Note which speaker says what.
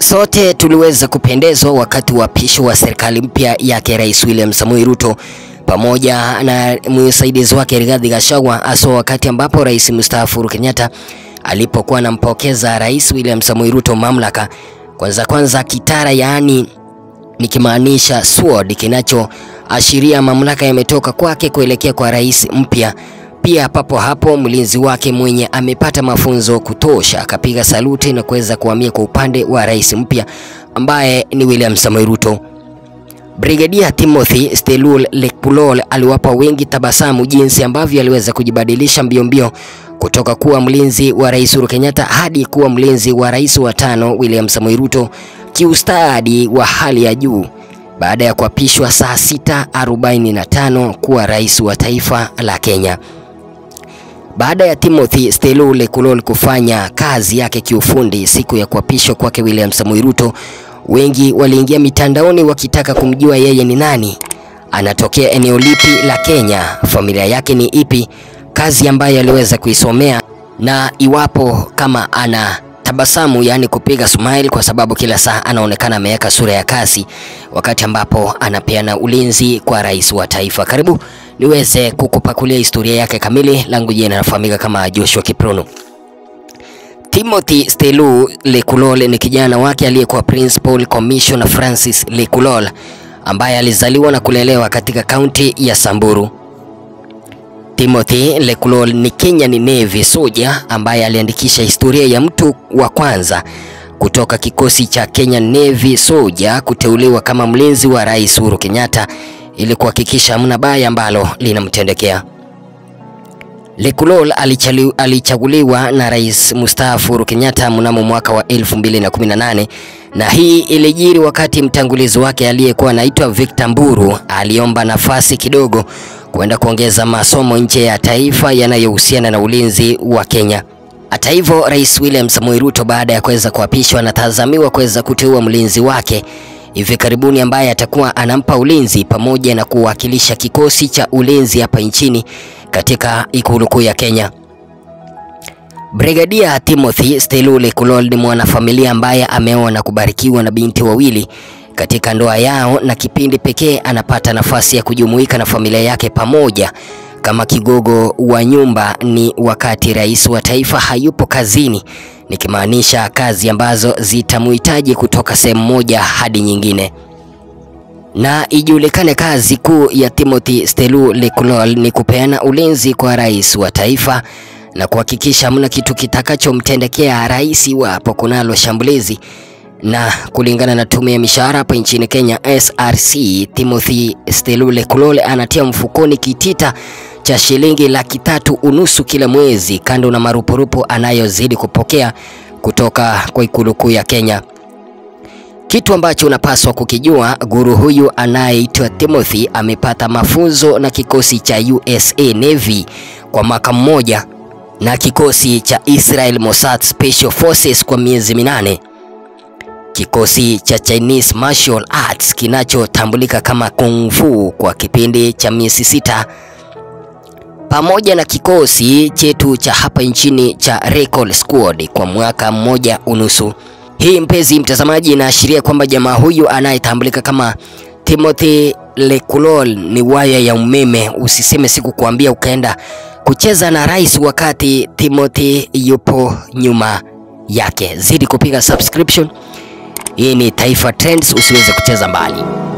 Speaker 1: Sote tuliweza kupendezwa wakati wa pisho wa serikali mpya yake Rais William Samoei Ruto pamoja na msaidizi wake Rigathi Gachagua, hasa wakati ambapo rais mstaafu Uhuru Kenyatta alipokuwa anampokeza Rais William Samoei Ruto mamlaka. Kwanza kwanza kitara, yaani nikimaanisha sword, kinachoashiria mamlaka yametoka kwake kuelekea kwa rais mpya. Pia papo hapo mlinzi wake mwenye amepata mafunzo kutosha akapiga saluti na kuweza kuhamia kwa upande wa rais mpya ambaye ni William Samoei Ruto. Brigadia Timothy Stelul Lekpulol aliwapa wengi tabasamu jinsi ambavyo aliweza kujibadilisha mbio mbio kutoka kuwa mlinzi wa rais Uhuru Kenyatta hadi kuwa mlinzi wa rais wa tano William Samoei Ruto kiustadi wa hali ya juu baada ya kuapishwa saa 6:45 kuwa rais wa taifa la Kenya. Baada ya Timothy Stelul Lekpulol kufanya kazi yake kiufundi siku ya kuapishwa kwake William Samoei Ruto, wengi waliingia mitandaoni wakitaka kumjua yeye ni nani, anatokea eneo lipi la Kenya, familia yake ni ipi, kazi ambayo aliweza kuisomea na iwapo kama ana tabasamu, yaani kupiga smile, kwa sababu kila saa anaonekana ameweka sura ya kasi wakati ambapo anapeana ulinzi kwa rais wa taifa. Karibu niweze kukupakulia historia yake kamili. Langu jina nafahamika kama Joshua Kiprono. Timothy Stelu Lekulol ni kijana wake aliyekuwa Principal Commissioner Francis Lekulol ambaye alizaliwa na kulelewa katika kaunti ya Samburu. Timothy Lekulol ni Kenyan Navy soldier ambaye aliandikisha historia ya mtu wa kwanza kutoka kikosi cha Kenyan Navy soldier kuteuliwa kama mlinzi wa Rais Uhuru Kenyatta ili kuhakikisha hamna baya ambalo linamtendekea. Lekulol alichaguliwa na Rais mstaafu Uhuru Kenyatta mnamo mwaka wa 2018 na hii ilijiri wakati mtangulizi wake aliyekuwa anaitwa Victor Mburu aliomba nafasi kidogo kwenda kuongeza masomo nje ya taifa yanayohusiana na ulinzi wa Kenya. Hata hivyo, Rais William Samoei Ruto baada ya kuweza kuapishwa anatazamiwa kuweza kuteua mlinzi wake hivi karibuni ambaye atakuwa anampa ulinzi pamoja na kuwakilisha kikosi cha ulinzi hapa nchini katika ikulu kuu ya Kenya. Brigadia Timothy Stelu Lekulol ni mwanafamilia ambaye ameoa na kubarikiwa na binti wawili katika ndoa yao, na kipindi pekee anapata nafasi ya kujumuika na familia yake pamoja kama kigogo wa nyumba ni wakati rais wa taifa hayupo kazini, nikimaanisha kazi ambazo zitamhitaji kutoka sehemu moja hadi nyingine. Na ijulikane kazi kuu ya Timothy Stelu Lekulol ni kupeana ulinzi kwa rais wa taifa na kuhakikisha hamna kitu kitakachomtendekea rais iwapo kunalo shambulizi. Na kulingana na tume ya mishahara hapa nchini Kenya SRC, Timothy Stelu Lekulol anatia mfukoni kitita cha shilingi laki tatu unusu kila mwezi, kando na marupurupu anayozidi kupokea kutoka kwa ikulu kuu ya Kenya. Kitu ambacho unapaswa kukijua, guru huyu anayeitwa Timothy amepata mafunzo na kikosi cha USA Navy kwa mwaka mmoja na kikosi cha Israel Mossad Special Forces kwa miezi minane, kikosi cha Chinese Martial Arts kinachotambulika kama Kung Fu kwa kipindi cha miezi sita pamoja na kikosi chetu cha hapa nchini cha Recall Squad kwa mwaka mmoja unusu. Hii mpenzi mtazamaji, inaashiria kwamba jamaa huyu anayetambulika kama Timothy Lekulol ni waya ya umeme. Usiseme sikukuambia ukaenda kucheza na rais wakati Timothy yupo nyuma yake. Zidi kupiga subscription. Hii ni Taifa Trends, usiweze kucheza mbali.